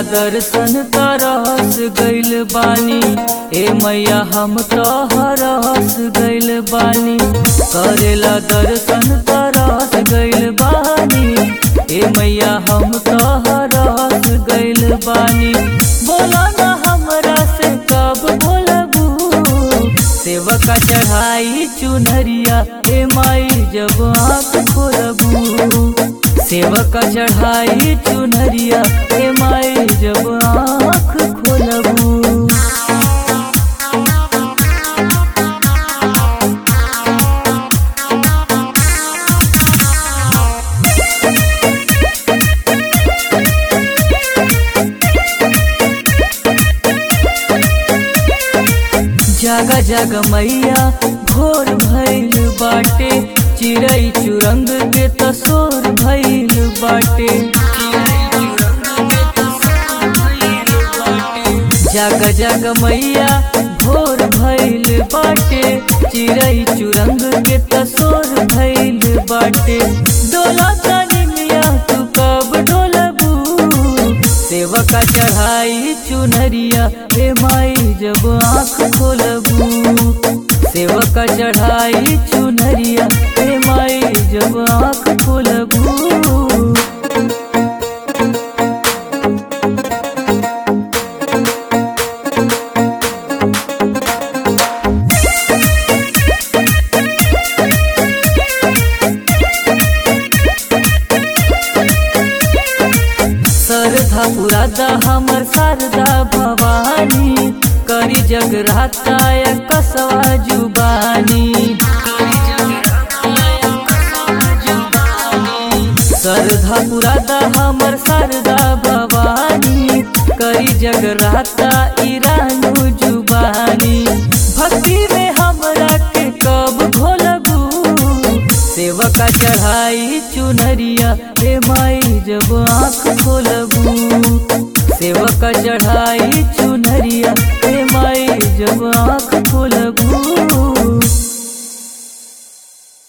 दर्शन तरस गइल बानी ए मैया हम तो हरस गइल बानी करेला दर्शन तरस गइल बानी ए मैया हम तो हरस गइल बानी बोला ना हमरा से कब बोलबू सेवका चढ़ाई चुनरिया ए माई जब आँख खोलबू सेवका चढ़ाई चुनरिया ए माई जब आँख खोलबू जागा जागा मैया भोर भइल बाटे चिड़ै चुरंग के तसोर भइल बाटे जागा जागा मैया भोर भइल बाटे चिड़ै चुरंग के तसोर भइल बाटे डोला तानी मिया तू कब डोलबू सेवका चढ़ाई चुनरिया हे माई जब आँख खोलबू सेवका चढ़ाई चुनरिया हे माई जब आँख खोलबू श्रद्धा पुरादा हमर शारदा भवानी करी जगराता या कसवा जुबानी श्रद्धा पुरादा हमर शारदा भवानी करी जगराता ईरानू जुबानी भक्ति में हमरा के कब घोलबू सेवका चढ़ाई चुनरिया हे माई जब आँख खोलबू सेवका चढ़ाई चुनरिया हे माई जब आँख